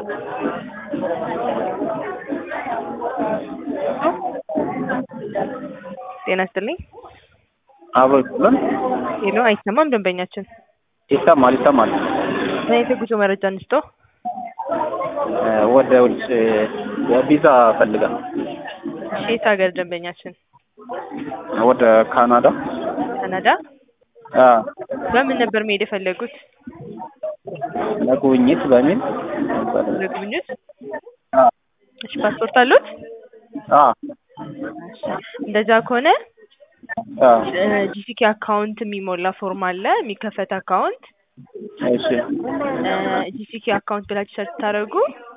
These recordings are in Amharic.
ጤና ይስጥልኝ። አብሮ ይስጥልን። ሄሎ፣ አይሰማም ደንበኛችን። ይሰማል ይሰማል። ምን አይነት የጉዞ መረጃ እንስጠው? እ ወደ ውጭ ቪዛ ፈልጋል። እሺ፣ የት ሀገር ደንበኛችን? ወደ ካናዳ። ካናዳ። አ በምን ነበር መሄድ የፈለጉት? ለጉብኝት በሚል ለጉብኝት? አ እሺ፣ ፓስፖርት አሉት? አ እንደዛ ከሆነ አ ጂሲኬ አካውንት የሚሞላ ፎርም አለ፣ የሚከፈት አካውንት እሺ ጂሲኬ አካውንት ብላችሁ ሰርች ስታደርጉ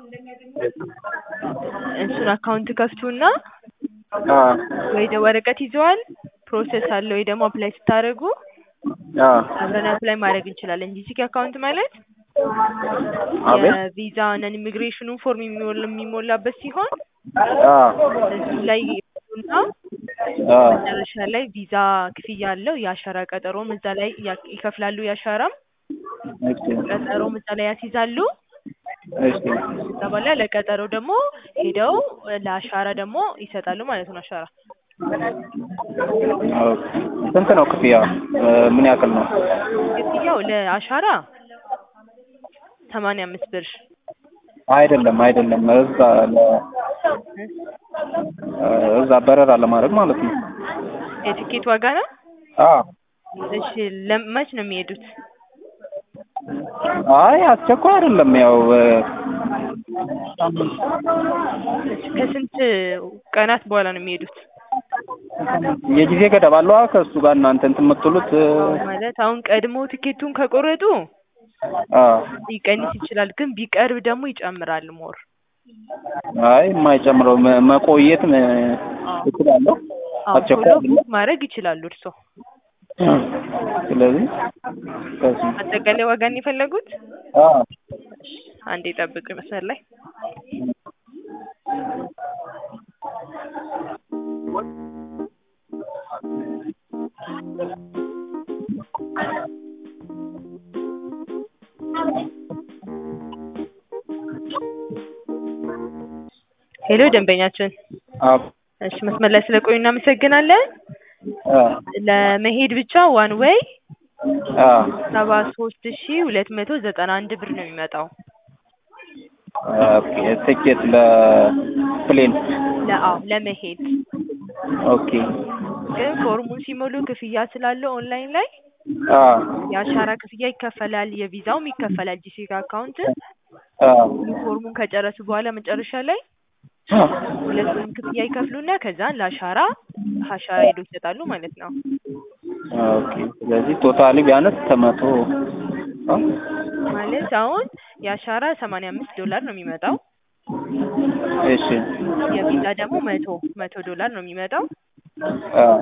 እሱን አካውንት ከፍቱና አ ወይ ደ ወረቀት ይዘዋል ፕሮሰስ አለ ወይ ደግሞ አፕላይ ስታደርጉ አ አብረን አፕላይ ማድረግ እንችላለን። ጂሲኬ አካውንት ማለት አቤት የቪዛ ነን ኢሚግሬሽኑን ፎርም የሚሞላ የሚሞላበት ሲሆን አ እሱ ላይ እና አ መጨረሻ ላይ ቪዛ ክፍያ አለው። የአሻራ ቀጠሮም እዛ ላይ ያ- ይከፍላሉ። የአሻራም እሺ ቀጠሮም እዛ ላይ ያስይዛሉ። እሺ ከዛ በኋላ ለቀጠሮ ደግሞ ሄደው ለአሻራ ደግሞ ይሰጣሉ ማለት ነው። አሻራ ኦኬ። ስንት ነው ክፍያ? እ ምን ያክል ነው? ክፍያው ለአሻራ ሰማንያ አምስት ብር አይደለም አይደለም እዛ ለ እ እዛ በረራ ለማድረግ ማለት ነው። የትኬት ዋጋ ነው። አ እሺ ለም- መች ነው የሚሄዱት? አይ አስቸኳይ አይደለም ያው እ እሺ ከስንት ቀናት በኋላ ነው የሚሄዱት? የጊዜ ገደብ አለዋ ከእሱ ጋር እናንተ እንትን የምትሉት እ ማለት አሁን ቀድሞ ትኬቱን ከቆረጡ አ ሊቀንስ ይችላል፣ ግን ቢቀርብ ደግሞ ይጨምራል ሞር አይ የማይጨምረው መ- መቆየት እ እችላለሁ። አዎ ቶሎ አስቸኳይ አይደለም። ቡክ ማድረግ ይችላሉ እርስዎ። ስለዚህ ከዚህ አጠቃላይ ዋጋን የፈለጉት? አ እሺ አንዴ ጠብቁ መስመር ላይ ሄሎ ደንበኛችን፣ አ እሺ መስመር ላይ ስለቆዩ እናመሰግናለን። አ ለመሄድ ብቻ ዋን ዌይ አ ሰባ ሶስት ሺ ሁለት መቶ ዘጠና አንድ ብር ነው የሚመጣው። ኦኬ ትኬት ለፕሌን ለአዎ ለመሄድ ኦኬ ግን ፎርሙን ሲሞሉ ክፍያ ስላለው ኦንላይን ላይ አ የአሻራ ክፍያ ይከፈላል፣ የቪዛውም ይከፈላል። ጂሲካ አካውንት አ ፎርሙን ከጨረሱ በኋላ መጨረሻ ላይ ሁለቱንም ክፍያ ይከፍሉና ከዛን ለአሻራ አሻራ ሄዶ ይሰጣሉ ማለት ነው። ኦኬ ስለዚህ ቶታሊ ቢያንስ ከመቶ አ ማለት አሁን የአሻራ ሰማንያ አምስት ዶላር ነው የሚመጣው። እሺ የቪዛ ደግሞ መቶ መቶ ዶላር ነው የሚመጣው። አ